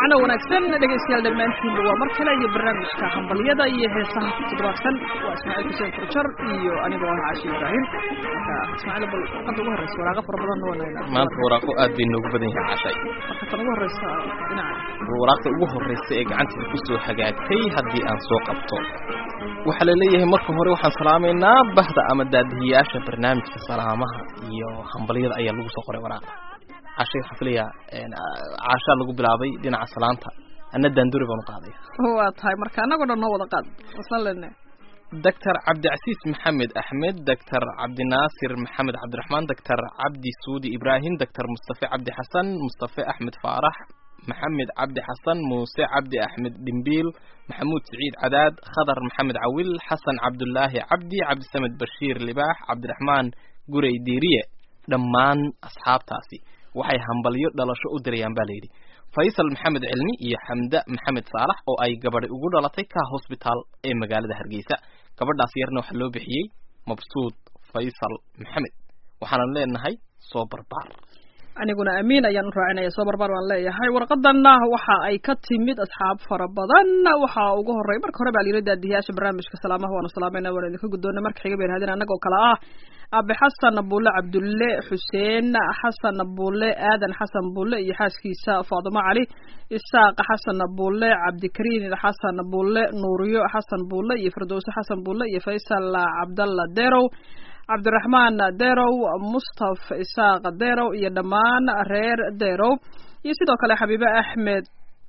wacno wanaagsan dhegaystayaal dhammaantiinba waa mar kale iyo barnaamijka hambalyada iyo heesaha ku toddobaadsan waa ismaaciil xuseen furjar iyo anigoo ah caashi ibraahim marka ismaaciil bal warqadda ugu horreysa waraaqo fara badanna waa naynaa maanta waraaqo aad bay noogu badan yahay cashay marka tan ugu horreysa dhinaca waraaqda ugu horreysa ee gacanteeda ku soo hagaagtay haddii aan soo qabto waxaa la leeyahay marka hore waxaan salaamaynaa bahda ama daadihiyaasha barnaamijka salaamaha iyo hambalyada ayaa lagu soo qoray waraaqda cashay waxaan filayaa caashaa lagu bilaabay dhinaca salaanta anna daanduri baan u qaaday waa tahay marka annagoo dhan noo wada qaad waslan lene doctor cabdicasiis maxamed axmed doctor cabdinaasir maxamed cabdiraxmaan doctor cabdi suudi ibraahim doctor mustafe cabdi xasan mustafe axmed faarax maxamed cabdi xasan muuse cabdi axmed dhimbiil maxamuud siciid cadaad khadar maxamed cawil xasan cabdulaahi cabdi cabdisamed bashiir libaax cabdiraxmaan gurey diiriye dhammaan asxaabtaasi waxay hambalyo dhalasho u dirayaan baa layidhi faysal maxamed cilmi iyo xamda maxamed saalax oo ay gabadhi ugu dhalatay ka hosbitaal ee magaalada hargeysa gabadhaas yarna waxaa loo bixiyey mabsuud faysal maxamed waxaanan leenahay soo barbaar aniguna amiin ayaan u raacinaya soo barbaar baan leeyahay warqadanna waxa ay ka timid asxaab fara badan waxaa ugu horey marka hore baa layidhi daadiyaasha barnaamijka salaamaha waanu salaamayna waana idinka guddoona marka xiga bay yidhahdeen annagoo kale ah abe xasan bulle cabdulle xuseen xasan bulle aadan xasan bulle iyo xaaskiisa faadimo cali isaaq xasan bulle cabdikariin xasan bulle nuuriyo xasan bulle iyo firdowse xasan bulle iyo faysal cabdalla derow cabdiraxmaan derow mustaf isaaq derow iyo dhammaan reer derow iyo sidoo kale xabiibe axmed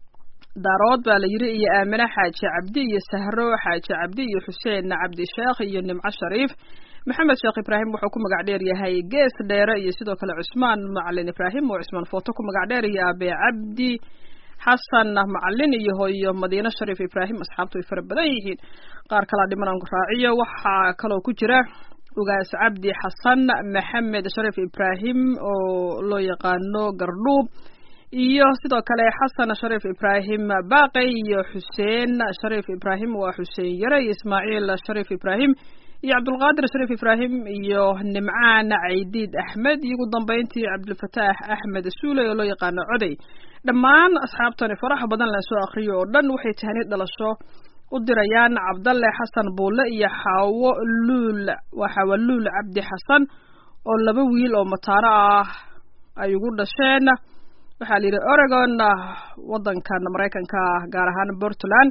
daarood baa la yidhi iyo aamine xaaji cabdi iyo sahro xaaji cabdi iyo xuseen cabdi sheekh iyo nimco shariif maxamed sheekh ibraahim wuxuu ku magac dheer yahay gees dheere iyo sidoo kale cusmaan macalin ibraahim oo cusmaan footo ku magac dheer iyo abe cabdi xasan macalin iyo hooyo madiine shariif ibraahim asxaabtu way fara badan yihiin qaar kalaa dhiman aan raaciyo waxaa kaloo ku jira ugaas cabdi xasan maxamed shariif ibraahim oo loo yaqaano gardhuub iyo sidoo kale xasan shariif ibraahim baaqey iyo xuseen shariif ibraahim waa xuseen yare iyo ismaaciil shariif ibraahim iyo cabdulqaadir shariif ibraahim iyo nimcaan caydiid axmed iyo ugu dambeyntii cabdilfataax axmed suuley oo loo yaqaano coday dhammaan asxaabtani faraha badan la soo akriyo oo dhan waxay tahniid dhalasho u dirayaan cabdalle xasan buulle iyo xaawo luul waa xaawo luul cabdi xasan oo laba wiil oo mataano ah ay ugu dhasheen waxaa la yidhi oregon waddankan maraykanka gaar ahaan portland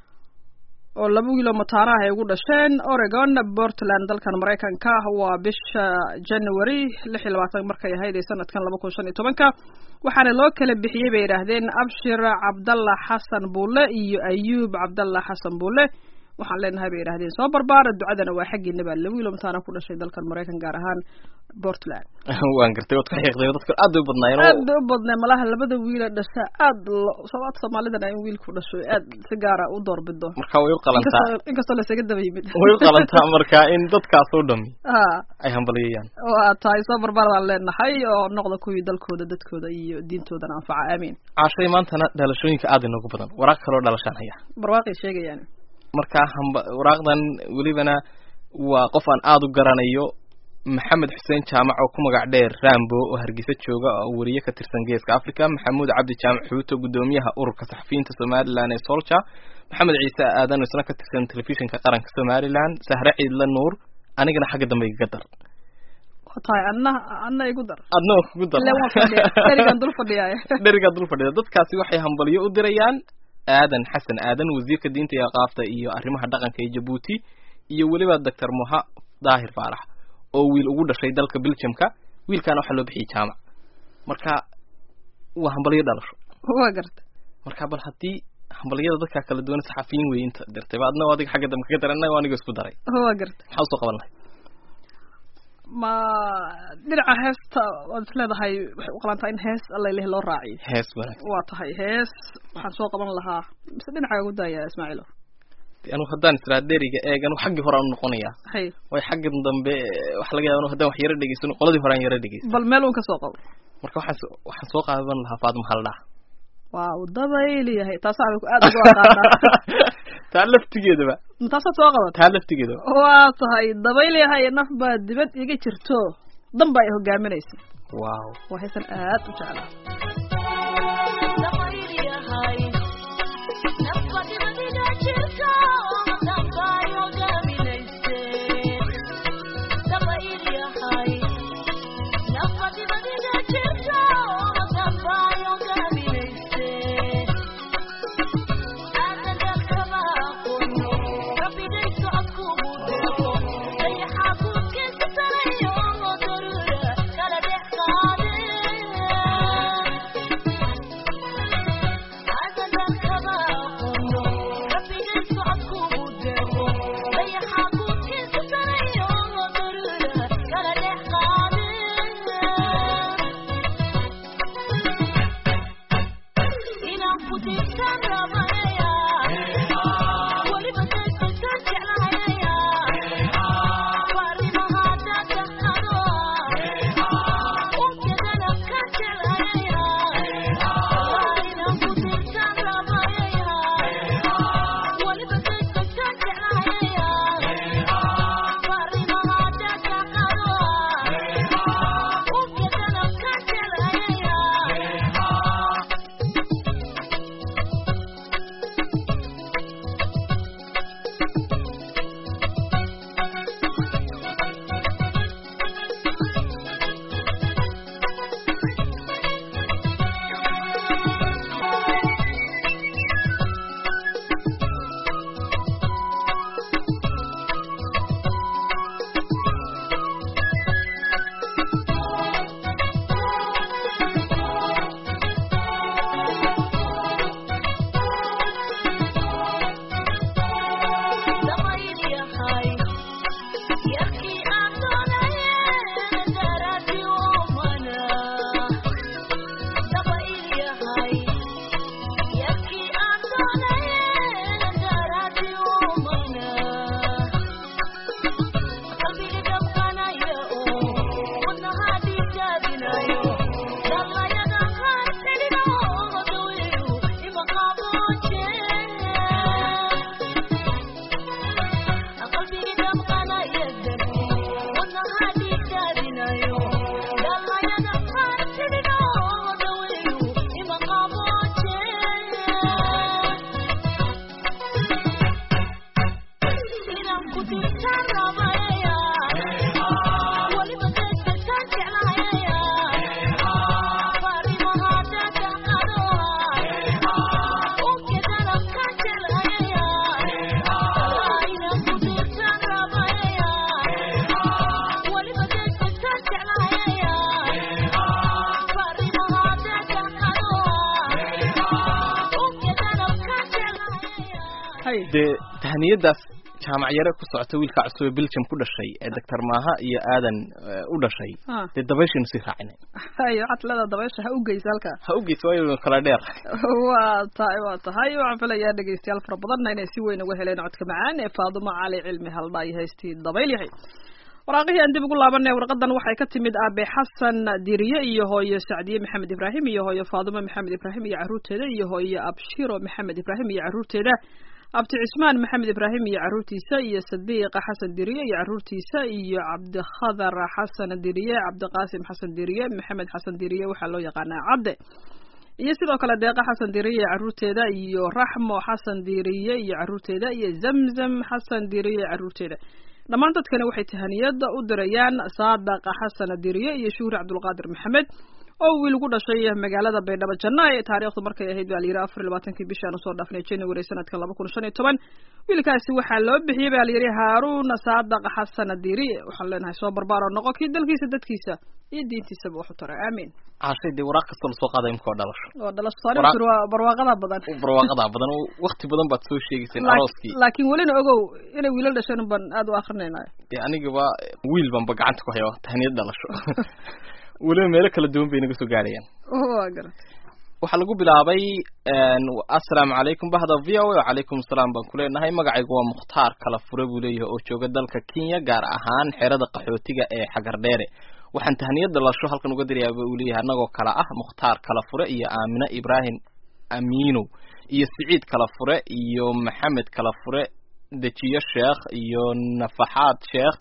oo laba wiil oo mataano ah ay ugu dhasheen oregon portland dalkan maraykanka waa bisha january lix iyo labaatan markay ahayd ee sanadkan laba kun shan iyo tobanka waxaana loo kala bixiyey bay yidhaahdeen abshir cabdalla xasan buulle iyo ayuub cabdalla xasan buulle waxaan leenahay bay yidhahdeen soo barbaara ducadana waa xaggiina baa laba wiil oo mataana ku dhashay dalkan maraykan gaar ahaan portland waan gartay waad ka xiiqday dadka aad bay u badnaayeen aad bay u badnay malaha labada wiila dhasha aad sabaad soomaalidana in wiilku dhasho aad si gaara u doorbido marka way u qalantaa inkastoo lasaga daba yimid way u qalantaa marka in dadkaas oo dhami ha ay hambaliyayaan waa tahay soo barbaar baan leenahay oo noqda kuwii dalkooda dadkooda iyo diintoodana anfaca aamiin caashay maantana dhalashooyinka aad inoogu badan waraaq kaloo dhalashaan haya barwaaqay sheegayaan marka hamba waraaqdan welibana waa qof aan aada u garanayo maxamed xuseen jaamac oo ku magac dheer rambo oo hargeysa jooga oo weriye ka tirsan geeska africa maxamuud cabdi jaamac xuuto guddoomiyaha ururka saxafiyiinta somalilan ee solja maxamed ciise aadan oo isna ka tirsan telefishinka qaranka somalilan sahre ciidla nuur anigana xagga dambe igaga dar waa tahay adna adna igu dar adna oo kugu dar ile waan fadhiya dherigan dul fadhiyaay dherigaa dul fadhida dadkaasi waxay hambalyo u dirayaan aadan xasan aadan wasiirka diinta iyo aqaafta iyo arrimaha dhaqanka ee jabuuti iyo weliba doctor moha daahir faarax oo wiil ugu dhashay dalka belgiumka wiilkaana waxaa loo bixiyey jaamac marka waa hambalyo dhalasho waa garta marka bal haddii hambalyada dadkaa kala duwan saxafiyiin wey inta dirtay ba adna adiga xagga dambe kaga daray annaga aniga isku daray waa garta maxaa usoo qaban lahay ma dhinaca heesta waad is leedahay waxay u qalantaa in hees allaileh loo raaciyo hees wanaagsan waa tahay hees waxaan soo qaban lahaa mise dhinaca ugu daaya ismaaciilo anigu haddaan israa dheriga eeg anigu xaggii hore aan noqonayaa hay way xaggan dambe waxa laga yaaba anu haddaan wax yaro dhegeysano qoladii hore aan yaro dhegeysan bal meel uun ka soo qabo marka waxaan s- waxaan soo qaadan lahaa faadima haldhaa waaw dabayliyahay taasaa aad ugu aqaanaa taa laftigeedaba taasaad soo qabat taa laftigeedaba waa tahay dabayliyahay naf baa dibad iga jirto dan baa ay hogaaminaysa wow waa heesan aad u jeclaa dee tahniyadaas jaamac yare ku socota wiilka cusub ee belgium ku dhashay ee doctor maaha iyo aadan u dhashay Ah. dee dabayshaynu sii raacinay hayo waxaad leedaha dabaysha ha u geysa halka ha u geysa waayo kala dheer waa tahay waa tahay waxaan filayaa dhegeystayaal fara badanna inay si weyn uga heleen codka macaan ee faadumo cali cilmi haldha iyo haystii dabayl yahay waraaqihii aan dib ugu laabanay warqadan waxay ka timid aabe xasan diriye iyo hooyo sacdiye maxamed ibraahim iyo hooyo faadumo maxamed ibraahim iyo caruurteeda iyo hooyo abshiro maxamed ibraahim iyo caruurteeda abti cismaan maxamed ibraahim iyo caruurtiisa iyo sadiiqa xasan diriye iyo caruurtiisa iyo cabdikhadar xasan diriye cabdiqaasim xasan diriye maxamed xasan diriye waxaa loo yaqaanaa cabde iyo sidoo kale deeqa xasan diriye iyo caruurteeda iyo raxmo xasan diriye iyo caruurteeda iyo zamzam xasan diriye iyo caruurteeda dhammaan dadkani waxay tahaniyada u dirayaan saadaqa xasan diriye iyo shuhri cabdulqaadir maxamed oo wiil ugu dhashay magaalada baydhabo janaayo taariikhdu markay ahayd baa layidhi afar iyo labaatankii bishaan usoo dhaafnay january sanadka laba kun shan iyo toban wiilkaasi waxaa loo bixiyey baa layidhi haaruun saadaq xasan diriye waxaan leenahay soo barbaaro noqo kii dalkiisa dadkiisa iyo diintiisaba wax u tara aamiin cashay dee waraaq kastoo lasoo qaaday imka oo dhalasho oo dhalasho saari Waraaq- jir waa barwaaqada badan barwaaqadaa badan oo wakti badan baad soo sheegayseen Laak- arooskii laakiin welina ogow inay wiilal dhasheen baan aad u akrinaynayo dee anigaba wiil banba gacanta ku haya tahniyad dhalasho weliba meelo kala duwan bay naga soo gaadhayaan waa garan waxaa lagu bilaabay een, assalaamu calaykum bahda v o a wacalaykum asalaam baan ku leenahay magacaygu waa mukhtaar kala fure buu leeyahay oo jooga dalka kenya gaar ahaan xerada qaxootiga ee xagardheere waxaan tahniyad dhalasho halkan uga dirayaa buu leeyahay annagoo kala ah mukhtaar kala fure iyo aamine ibraahim amiinow iyo siciid kala fure iyo maxamed kala fure dejiyo sheekh iyo nafaxaad sheekh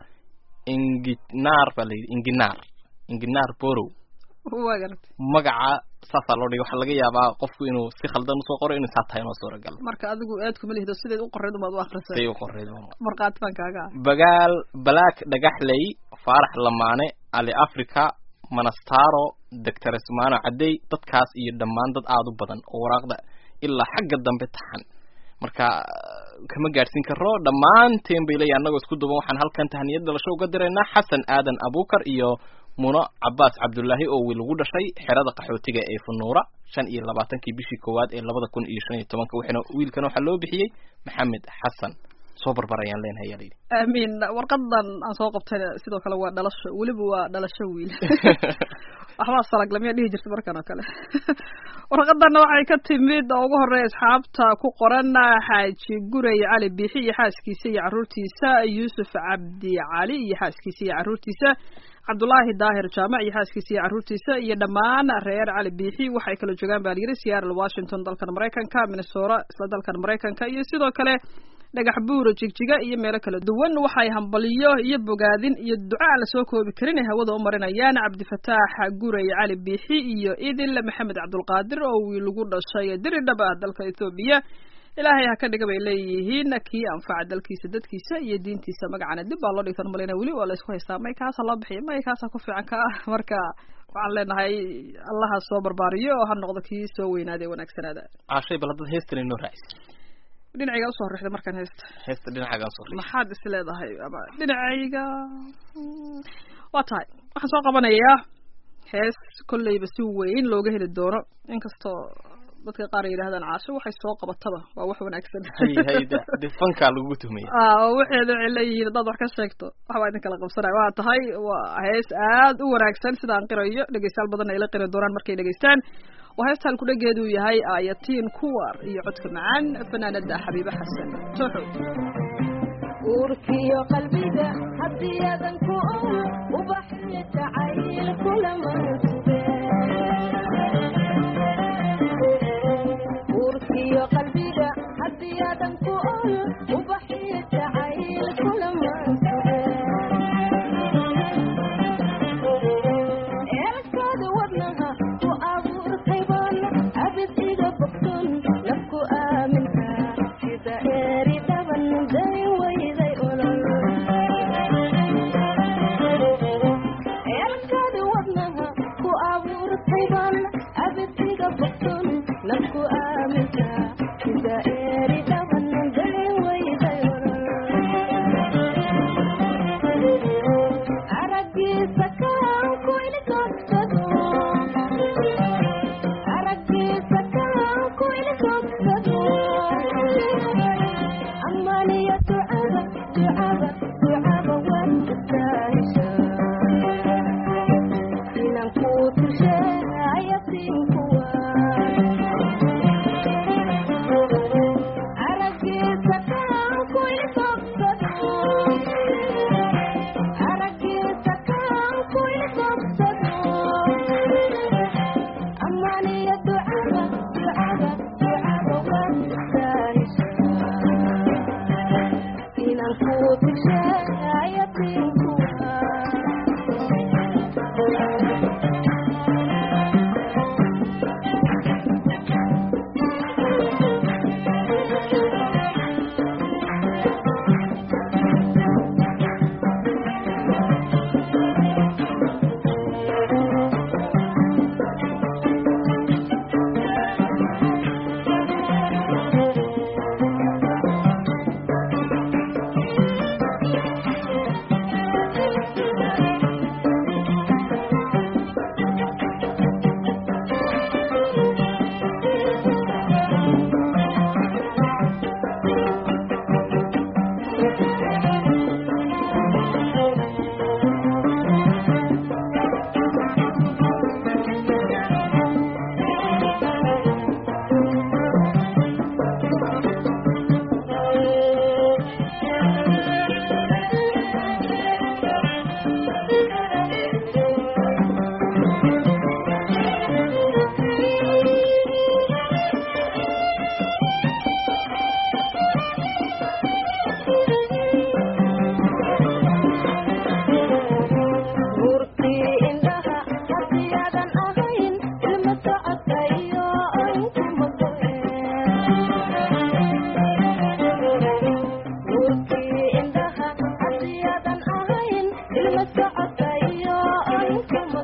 inginaar baa layidhi inginaar inginaar borow waa garan magaca saasaa loo dhigay waxaa laga yaabaa qofku inuu si khaldan usoo qoro inuu saa tahay inoo suuragal marka adigu aad kuma lihdo sideed u qoreyd umaad u say akrisay u qoreyd markhaati baan kaaga ah bagaal balaak dhagaxley faarax lamaane ali africa manastaro doctor ismaano cadey dadkaas iyo dhammaan dad aada u badan oo waraaqda ilaa xagga dambe taxan marka kama gaadhsiin karo dhammaanteen bay leeyahay annagoo isku duban waxaan halkan tahniyad dhalasho uga diraynaa xasan aadan abukar iyo muno cabaas cabdullaahi oo wiil ugu dhashay xerada qaxootiga ee funuura shan iyo labaatankii bishii koowaad ee labada kun iyo shan iyo tobanka waxayna wiilkan waxaa loo bixiyey maxamed xasan soo barbarayaan leenahay ayaa layidhi aamiin warqadan aan soo qabtayna sidoo kale waa dhalasho weliba waa dhalasho wiil waxbaa salaglamya dhihi jirta markan oo kale warqadanna waxay ka timid oo ugu horreeya asxaabta ku qoran xaaji guray cali biixi iyo xaaskiisa iyo carruurtiisa yuusuf cabdi cali iyo xaaskiisa iyo carruurtiisa cabdullaahi daahir jaamac iyo xaaskiisa iyo carruurtiisa iyo dhammaan reer cali biixi waxay kala joogaan baa layidhi seattle washington dalkan maraykanka minnesota isla dalkan maraykanka iyo sidoo kale dhagax buuro jigjiga iyo meelo kala duwan waxay hambaliyo iyo bogaadin iyo duca aan lasoo koobi karin ay hawada u marinayaan cabdifataax guray cali biixi iyo idil maxamed cabdulqaadir oo wiil lagu dhashay diridhab ah dalka ethoobiya ilaahay ha ka dhiga bay leeyihiin kii anfaca dalkiisa dadkiisa iyo diintiisa magacana dib baa loo dhigtan malina weli waa laysku haystaa may kaasa loo bixiya may kaasa ku fiican ka ah marka waxaan leenahay allaha soo barbaariyo oo ha noqdo kii soo weynaada ee wanaagsanaada caashay bal haddaad heestan inoo raacis dhinacayga usoo rixda markaan heesta heesta dhinacaagaan soo riix maxaad is leedahay ama dhinacayga waa tahay waxaan soo qabanayaa hees kolleyba si weyn looga heli doono inkastoo dadka qaar ay yidhahdaan caasho waxay soo qabataba waa wax wanaagsan hay hay de de fankaa lagugu tuhmaya ah oo waxeeda waxay leeyihiin haddaad wax ka sheegto waxbaa idin kala qabsanaya waa tahay waa hees aad u wanaagsan sidaan qirayo dhegeystayaal badan ay la qiri doonaan markay dhegeystaan waa heesta halkudhageedu yahay aayatiin kuwar iyo codka macaan fanaanada xabiibe xasan toxo uurkiyo qalbiga haddii adan ku ol ubaxyo jacayl kulamansuge uurkiyo qalbiga haddii adan ku ol ubaxyo jacayl kulamansuge eelkaada wadnaha ku abuurtayban abid iga bogson nafku aaminka sida eeri dhaban day wayday olol eelkaada wadnaha ku abuurtayban abid iga bogson nafku aaminka sida eeri dhaban day wayday olol aragiisa kaan ku ilkogsado aragiisa kaan ku ilkogsado amaniya ducada ducada ducada waad istahisha inaan ku tushe ayasiinkuwa aragiisa kaan ku ilkogsado aragiisa kaan ku ilkogsado amaniya ducada ducada ducada waad istahisha inaan ku tushe ayasiinkuwa nuurkii indhaha haddii aadan ahayn ilma socodka iyo ankuma nuurkii indhaha haddii aadan ahayn ilma socodka iyo ankuma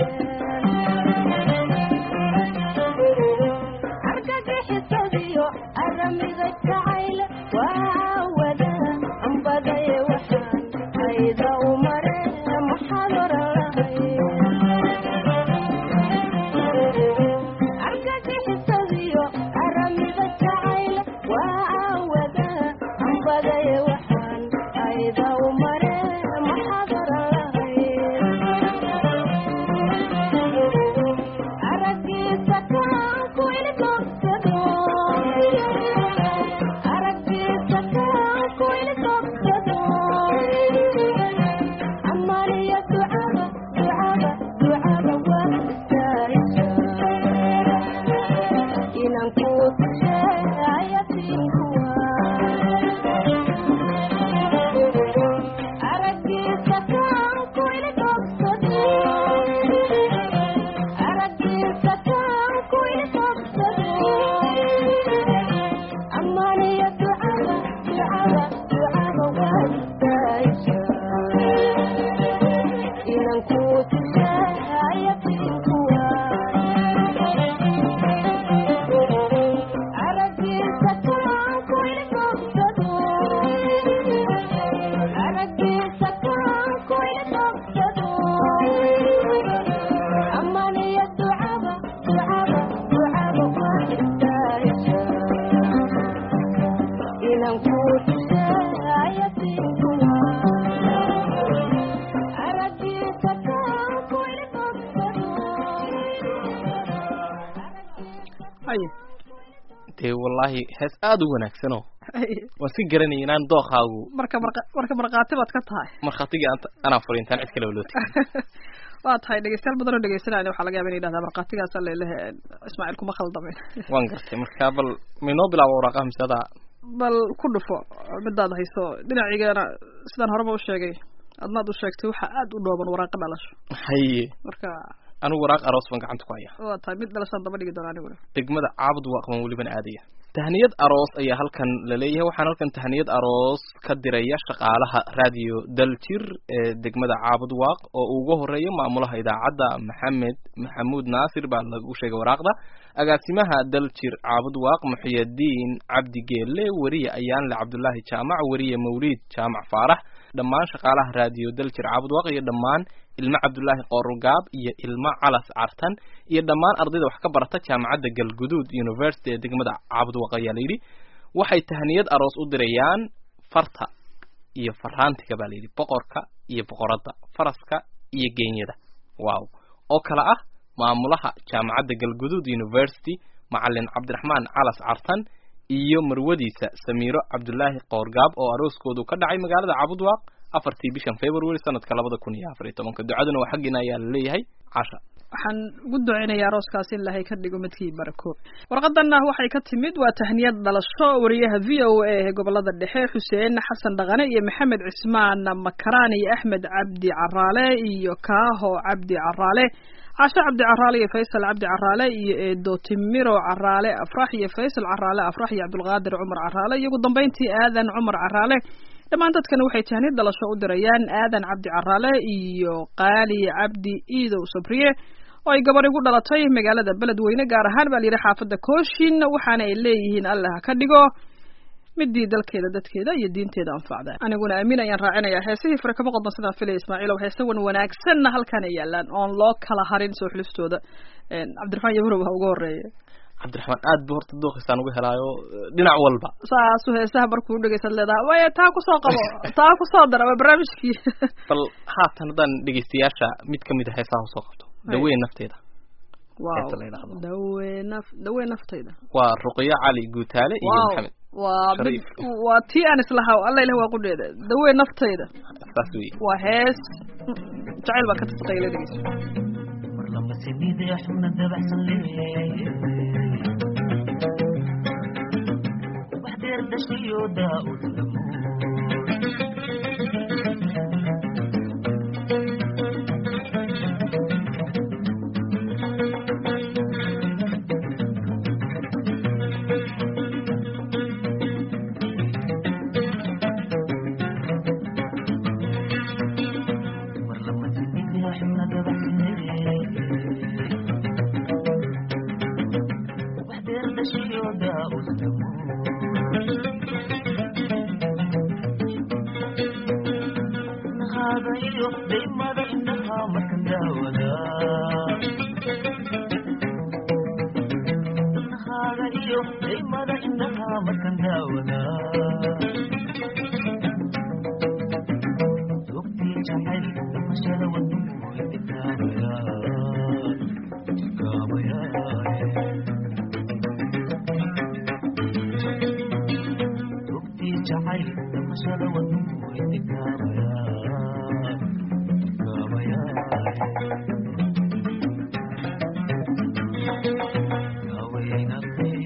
argagixisadiyo aramiga jacayl waa wada ambadaye waxaan ayda u mare maxaad oran lahay argagixisadiyo aramiga jacayl waa wada ambadaye inaan ku tusheeyatiinkuwa araggiisa kaan ku ilidobsado araggiisa kaan ku ilidobsado ammaaniyo ducada ducada ducada waa istaayisha inaan ku tusheeyatiinkuwa araggiisa kaan ku ilidobsado araggiisa kaan ku ilidobsado ammaaniyo ducada ducada ducada waa istaayisha inaan ku tusheeyatiinkuwa araggiisa kaan ku ilidobsado haye dee wallaahi hees aada u wanaagsanoo haye waan si garanaya inaan dookaagu marka marka- marka markhaati baad ka tahay markhaatigii anta- anaa furi intaan cid kale loo tegin waa tahay dhegeystayaal badan oo dhegeysanaya waxaa laga yaaba inay yidhahdaa markhaatigaas allelehe ismaaciil kuma khaldamin waan gartay marka bal maynoo bilaabo waraaqaha mise adaa bal ku dhufo midaad hayso dhinacigana sidaan horeba u sheegay adnaad u sheegtay waxaa aada u dhooban waraaqa dhalasho haye marka anigu waraaq aroos baan gacanta ku haya waa tahay mid dhalashaan daba dhigi doona aniguna degmada caabud waaqban welibana aadaya tahniyad aroos ayaa halkan la leeyahay waxaan halkan tahniyad aroos ka diraya shaqaalaha radio daljir ee degmada caabud waaq oo ugu horeeya maamulaha idaacadda maxamed maxamuud naasir baa lagu sheegay waraaqda agaasimaha daljir caabud waaq muxiyadiin cabdi geelle weriye ayaanle cabdulaahi jaamac weriye mawliid jaamac faarax dhammaan shaqaalaha radio daljir caabud waaq iyo dhammaan ilmo cabdulaahi qorugaab iyo ilmo calas cartan iyo dhammaan ardayda wax ka barata jaamacadda galguduud university ee degmada caabudwaq ayaa layidhi waxay tahniyad aroos u dirayaan farta iyo faraantiga baa layidhi boqorka iyo boqoradda faraska iyo geenyada wow oo kale ah maamulaha jaamacadda galguduud university macalin cabdiraxmaan calas cartan iyo marwadiisa samiiro cabdulaahi qoorgaab oo arooskoodu ka dhacay magaalada caabudwaaq afartii bishan february sanadka labada kun iyo afar iyo tobanka ducaduna waa xaggiina ayaa la leeyahay casha waxaan ugu duceynayaa arooskaas in ilaahay ka dhigo midkii barako warqadanna waxay ka timid waa tahniyad dhalasho wariyaha v o a ee gobolada dhexe xuseen xasan dhaqane iyo maxamed cismaan makaraan iyo axmed cabdi caraale iyo kaaho cabdi caraale casho cabdi caraale iyo faysal cabdi caraale iyo eedo timiro caraale afrax iyo faysal caraale afrax iyo cabdulqaadir cumar caraale iyo ugu dambeyntii aadan cumar caraale dhammaan dadkana waxay tahniyad dhalasho u dirayaan aadan cabdi caraale iyo qaali cabdi iidow sabriye oo ay gabar igu dhalatay magaalada beledweyne gaar ahaan baa layidhi xaafadda kooshin waxaana ay leeyihiin allah ha ka dhigo midii dalkeeda dadkeeda iyo diinteeda anfacda aniguna aamin ayaan raacinayaa heesihii fure kama qodban sidaan filaya ismaaciilow heese wan wanaagsanna halkan ay yaalaan oon loo kala harin soo xulistooda cabdiraxmaan yabrow ha uga horeeya cabdiraxmaan aad bu horta dooqiisaan uga helaayo dhinac walba saasu heesaha markuu dhegeysaad leedaha waya taa kusoo qabo taa kusoo dara waa barnaamijkii bal haatan haddaan dhegeystayaasha mid kamid a heesaha usoo qabto daweyn nafteeda wow heesta la yidhaahdo. dawe naf dawe naftayda waa ruqyo cali guutaale iyo wow maxamed waa mid Shariif. waa tii aan islahaa alla ilah waa qudheeda dawe naftayda saas wey waa hees jacayl baa ka tasqayle dhegeyso mar lamba sinide xubna dabacsan leeyahay wax deer dhashiyo daa-ud lamo mar lamba sinide xubna dabacsan leeyahay wax deer dhashiyo daa-ud lamo nahaaga iyo daymada indhaha markan daawada nahaaga iyo daymada indhaha markan daawada dogtii jacayl damashada wadnuhu idikaabaya idikaabaya dogtii jacayl damashada wadnuhu idikaabaya idikaabaya haweenatee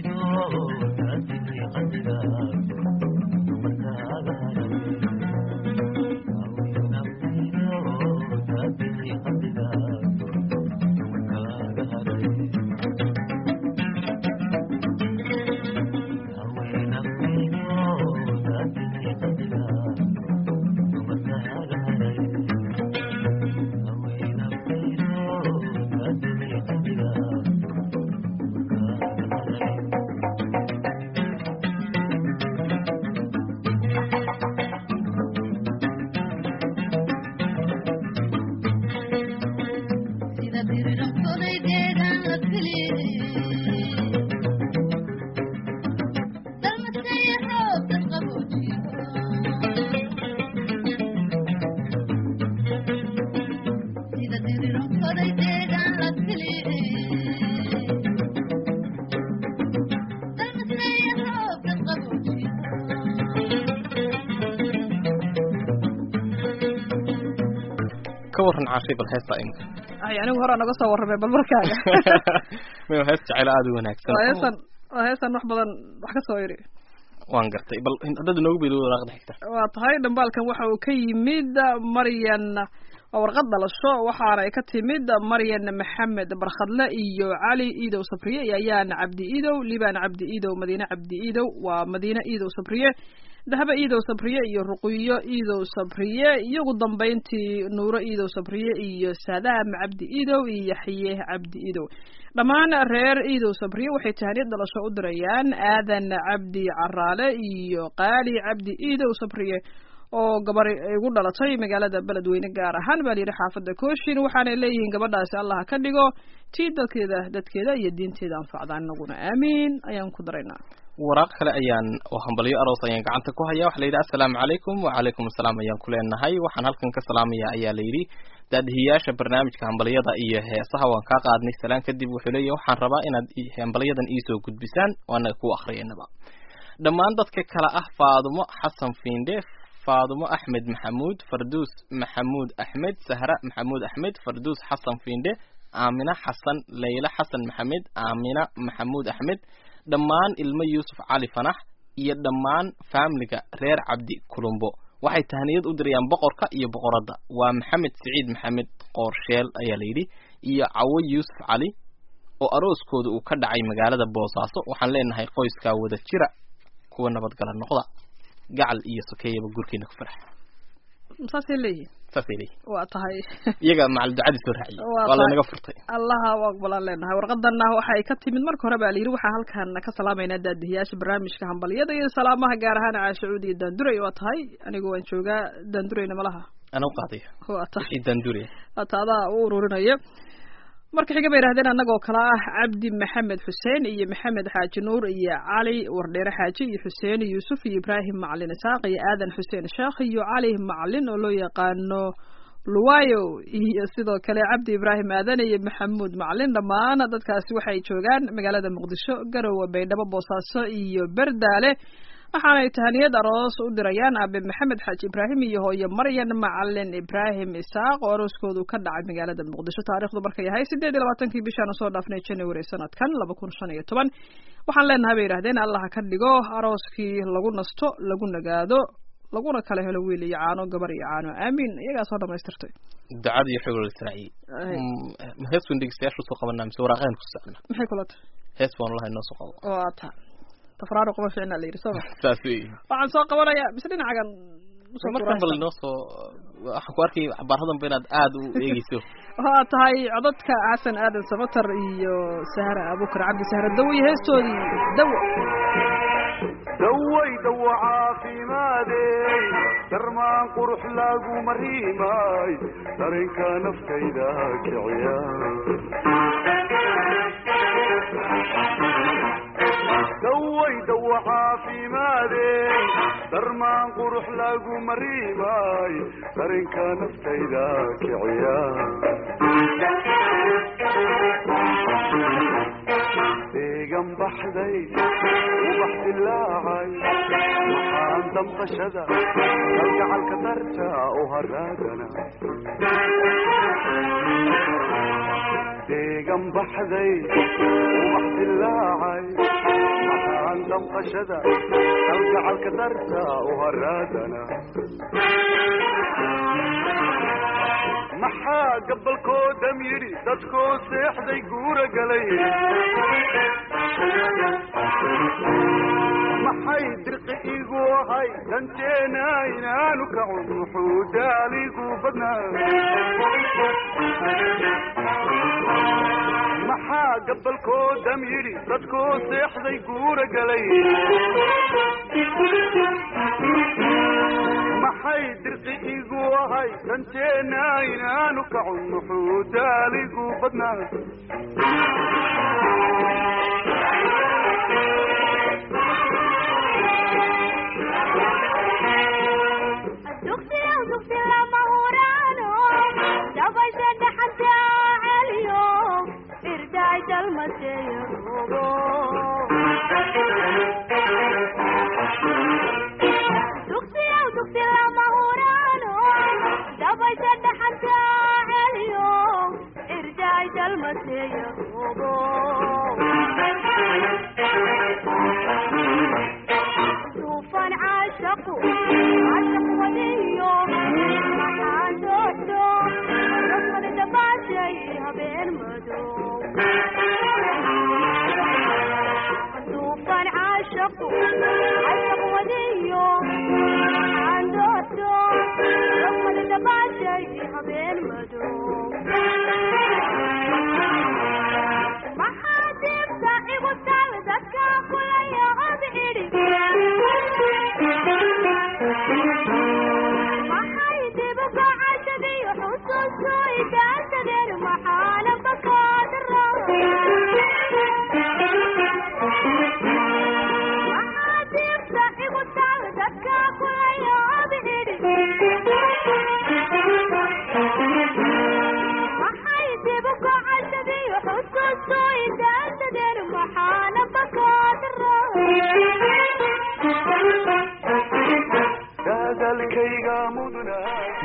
ka waran caashay bal heesta imka ay anigu hore naga soo warramay bal markaaga mayo hees jecelo aada u wanaagsan waa heesan waa heesan wax badan wax ka soo iri waan gartay bal haddaad inoogu beedo waraaqda xigta waa tahay dhambaalkan waxa uu ka yimid maryan waa warqad dhalasho waxaana ay ka timid maryan maxamed barkhadle iyo cali iidow sabriye iyo ayaan cabdi iidow liban cabdi iidow madiine cabdi iidow waa madiine iidow sabriye dahaba iidow sabriye iyo ruqiyo iidow sabriye iyo ugu dambayntii nuuro iidow sabriye iyo saadaam cabdi iidow iyo yaxye cabdi iidow dhammaan reer iidow sabriye waxay tahaniyad dhalasho u dirayaan aadan cabdi caraale iyo qaali cabdi iidow sabriye oo gabar igu dhalatay magaalada beledweyne gaar ahaan baa layidhi xaafadda kooshin waxaanay leeyihiin gabadhaasi allah ka dhigo tii dalkeeda dadkeeda iyo diinteeda anfacdaan inaguna aamiin ayaan ku daraynaa waraaq kale ayaan oo hambalyo aroos ayaan gacanta ku hayaa waxa la yidhi assalaamu calaykum wacalaykum assalaam ayaan ku leenahay waxaan halkan ka salaamaya ayaa la yidhi daadihiyaasha barnaamijka hambalyada iyo heesaha waan kaa qaadnay salaan kadib wuxuu leeyahy waxaan rabaa inaad hambalyadan iisoo gudbisaan waana ku akriyanaba dhammaan dadka kale ah faadumo xasan fiinde faadumo axmed maxamuud farduus maxamuud axmed sahra maxamuud axmed farduus xasan fiinde aamina xasan leyla xasan maxamed aamina maxamuud axmed dhammaan ilmo yuusuf cali fanax iyo dhammaan faamiliga reer cabdi kulumbo waxay tahniyad u dirayaan boqorka iyo boqoradda waa maxamed siciid maxamed qoorsheel ayaa la yidhi iyo cawo yuusuf cali oo arooskooda uu ka dhacay magaalada boosaaso waxaan leenahay qoyskaa wada jira kuwa nabadgala noqda gacal iyo sokeeyaba gurkiina ku farax saasay leeyihin saasay leeyihin waa tahay iyaga macal ducadii soo raaciyey Waa waa tahay. laynaga furtay allaha u aqbalaan leenahay warqadana waxa ay ka timid marka hore baa layidhi waxaan halkan ka salaamaynaa daadihiyaasha barnaamijka hambalyada iyo salaamaha gaar ahaan caashacuud iyo daanduray waa tahay anigu waan joogaa daandurayna malaha ana u qaadaya waa tahay wixii daanduriya hata adaa u ururinaya marka xiga bay yidhahdeen annagoo kale ah cabdi maxamed xuseen iyo maxamed xaaji nuur iyo cali wardheere xaaji iyo xuseen yuusuf iyo ibraahim macalin isaaq iyo aadan xuseen sheekh iyo cali macalin oo loo yaqaano luwayo iyo sidoo kale cabdi ibraahim aadan iyo maxamuud macalin dhammaan dadkaasi waxay joogaan magaalada muqdisho garowe baydhabo boosaaso iyo berdaale waxaanay tahaniyad aroos u dirayaan aabe maxamed xaaji ibraahim iyo hooyo maryan macalin ibraahim isaaq oo arooskoodu ka dhacay magaalada muqdisho taarikhdu markay yahay sideed iyo labaatankii bishaan soo dhaafnay january sanadkan laba kun shan iyo toban waxaan leenahay bay yidhahdeen allah ka dhigo arooskii lagu nasto lagu nagaado laguna kala helo wiil iyo caano gabar iyo caano aamiin iyagaa soo dhamaystirtay ducada iyo xogol israaciye Ay. hees baan dhegeystayaasha usoo qabanaa mise waraaqeen ku socna maxay kula tahay hees baan lahay noo soo qabo waa ta tafraaro kuma fiicna la yidhi sooma saas wey waxaan soo qabanayaa mise dhinacagan usoo markan bal tuuraysa. noo soo waxaan ku arkay xabaaradan ba inaad aada u eegeyso waa tahay codadka xasan aadan samatar iyo sahra abukar cabdi sahra dawo iyo heestoodii dawo daway dawo caafimaadey darmaan qurux lagu mariimay dareenka naftayda kiciya daway dawo caafimaadey darmaan qurux lagu mariimay dareenka naftayda kiciya deegan baxday ubax dilaacay maxaan damqashada kalgacalka darta u haraagana deegan baxday ubax dilaacay maxaan damqashada kalgacalka darta u haraagana maxaa gabalkoodam yidhi dadkoo seexday guura galay maxay dirqi igu ahay danteena inaanu kacun muxuu daaligu badnaa maxaa gabalkoodam yidhi dadkoo seexday guura galay maxay dirqi igu ahay danteena inaanu kacun muxuu daaligu badnaa dugsiyow dugsi lama huraano dabaysa dhaxanta celiyo irdaay dalmateeyo rugo dugsiyow dugsi lama huraano dabaysa dhaxanta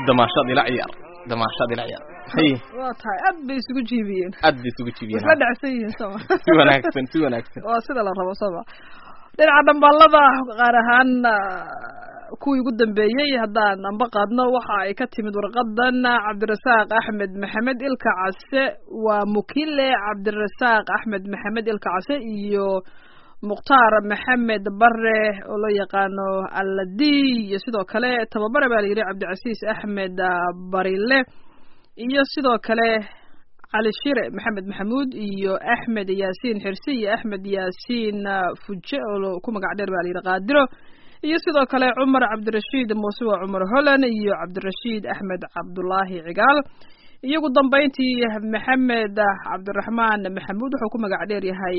damaashad ila ciyaar damaashad ila ciyaar hay waa tahay aad bay isugu jiibiyeen aad bay isugu jibiyeen isla dhacsan yihiin sama si wanaagsan si wanaagsan waa sida la rabo sama dhinaca dhambaalada qaar ahaan kuwii ugu dambeeyey haddaan amba qaadno waxa ay ka timid warqadan cabdirasaaq axmed maxamed ilka case waa mukile cabdirasaaq axmed maxamed ilka case iyo mukhtaar maxamed bare oo loo yaqaano alladi iyo sidoo kale tababare baa la yidhi cabdicasiis axmed barile iyo sidoo kale cali shire maxamed maxamuud iyo axmed yaasiin xirsi iyo axmed yaasiin fuje oo ku magac dheer baa la yidhi qaadiro iyo sidoo kale cumar cabdirashiid muuse waa cumar holland iyo cabdirashiid axmed cabdulaahi cigaal iyo ugu dambeyntii maxamed cabdiraxmaan maxamuud wuxuu ku magac dheer yahay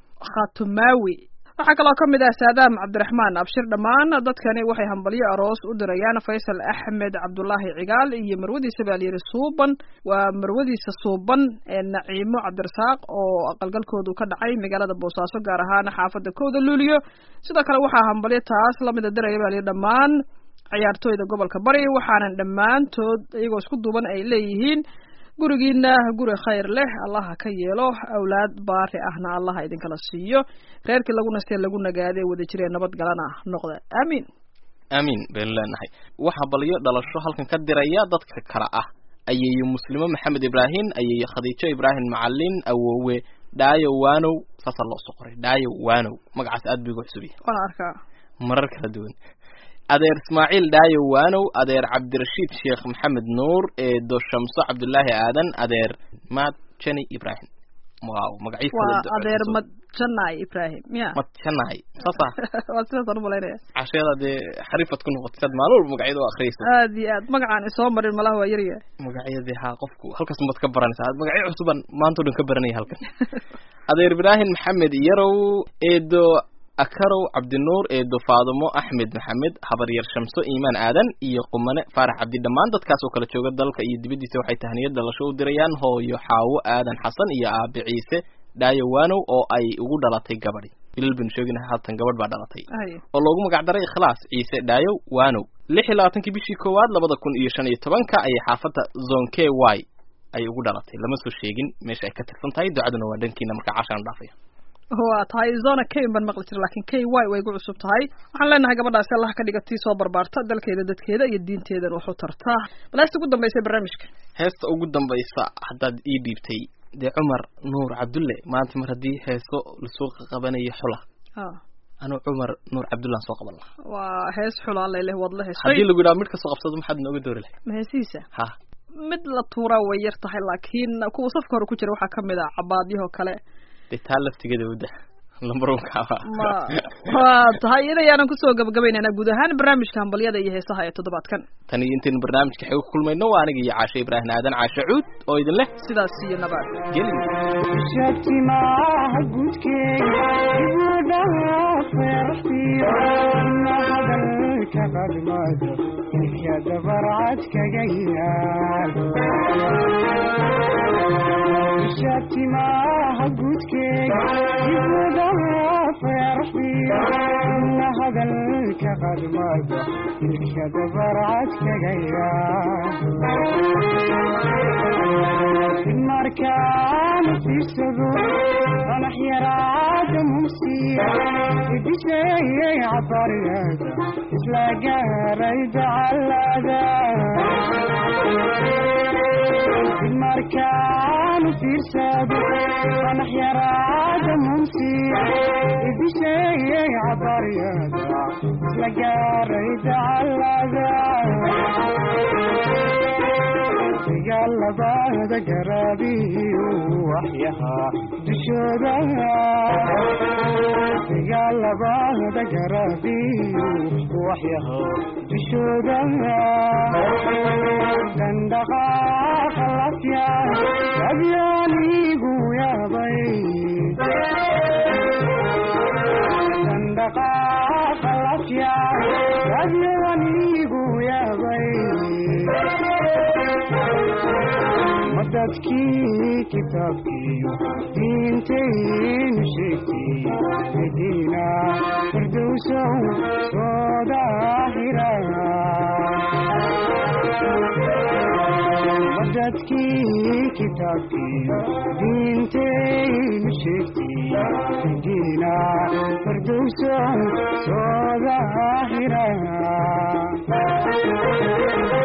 khatumawi waxaa kaloo ka mid ah saadaam cabdiraxmaan abshir dhammaan dadkani waxay hambalyo aroos u dirayaan faysal axmed cabdulaahi cigaal iyo marwadiisa baa layidhi suuban waa marwadiisa suuban ee naciimo cabdirasaaq oo aqalgalkoodu ka dhacay magaalada boosaaso gaar ahaan xaafada kooda luuliyo sidoo kale waxaa hambalyo taas lamida diraya baa layidhi dhammaan ciyaartooyda gobolka bari waxaanan dhammaantood iyagoo isku duuban ay leeyihiin gurigiina guri khayr leh allaha ka yeelo awlaad baari ahna allaha idinkala siiyo reerkii lagu nastee lagu nagaadee wada jiree nabadgalana noqda aamiin aamiin baynu leenahay waxaa balyo dhalasho halkan ka diraya dadka kale ah ayeeyo muslimo maxamed ibraahim ayeeyo khadiijo ibraahim macalin awowe dhaayo waanow saasaa loo soo qoray dhaayo waanow magacaas aad buu igu cusub yahay waan arkaa marar kala duwan adeer ismaaciil dhaayo waanow adeer cabdirashiid sheekh maxamed nuur eedo shamso cabdulaahi aadan adeer maad jani ibraahim waaw magaciis waa adeer madjanay ibraahim ya madjanahay saasa waa sidaasaan umalaynaya casheeda dee xarifad ku noqotay sad maalin walba magacyada u akhriyaysa aad iyo aad magacaan isoo marin malaha waa yaryahay magacyadii haa qofku halkaas maad ka baranaysaa magacyo cusuban maanta o dhan ka baranaya halkan adeer ibraahim maxamed yarow eedo akarow cabdinuur eedo faadumo axmed maxamed habaryar shamso iimaan aadan iyo qumane faarax cabdi dhammaan dadkaas oo kala jooga dalka iyo dibaddiisa waxay tahniyad dhalasho u dirayaan hooyo xaawo aadan xasan iyo aabe ciise dhaayo waanow oo ay ugu dhalatay gabadhi bilal banu sheegina haatan gabadh baa dhalatay oo loogu magac daray ikhlaas ciise dhaayo waanow lix iyo labaatankii bishii koowaad labada kun iyo shan iyo tobanka ayay xaafadda zone k y ay ugu dhalatay lama soo sheegin meesha ay ka tirsan tahay ducaduna waa dhankiina markaa cashaan dhaafaya waa tahay zona k baan maqli jira lakin k y way gu cusub tahay waxaan leenahay gabadhaasi allah ka dhiga tii soo barbaarta dalkeeda dadkeeda iyo diinteedan waxu tartaa bal heesta ugu dambaysa barnaamijka heesta ugu dambaysa haddaad ii dhiibtay dee cumar nuur cabdulle maanta mar haddii heeso lasoo qabanayo xula anuu cumar nuur cabdullaan soo qaban lahaa waa hees xulaa layleh waad la heshay haddii lagu yidhaha mid kasoo qabsado maxaad nooga doori lahay ma heesihiisa ha mid la tuuraa way yar tahay laakiin kuwa safka hore ku jira waxaa kamid ah cabaadyahoo kale dee taa laftigeeda wada lambarunkaaba ma waa tahay iyada ayaanan kusoo gabagabaynaynaa guud ahaan barnaamijka hambalyada iyo heesaha ee toddobaadkan tan iyo intaynu barnaamijka xeego ku kulmayno waa aniga iyo caashe ibraahim aadan caashe cuud oo idin leh sidaas iyo nabaad geli shatimaha gudkeega ibudhaha feerxiyo ina hadalka qadmado ilka dabarcad kaga yaal shatimaha gudkeega ibudhaha feerxiyo ina hadalka qadmado ilka dabarcad kaga yaal markaan fiirsado qanax yaraada mumsiya ibisheeyay cabaryada isla gaaray dacalada markaan fiirsado qanax yaraada mumsiya ibisheeyay cabaryada isla gaaray dacalada gaalabada garaabiyu waxyahaa dushooda gaalabada garaabiyu waxyahaa dushooda dandhaqaaqa lafya abyaanigu yaabay dandhaqaaqa lafya abyaanigu yaabay madadkii kitaabkiiyo diintaynu sheegtay madiina firdowsow soo daahira qur-aankii kitaabkiiyo diintaynu sheegtay diina fardowson soo daahira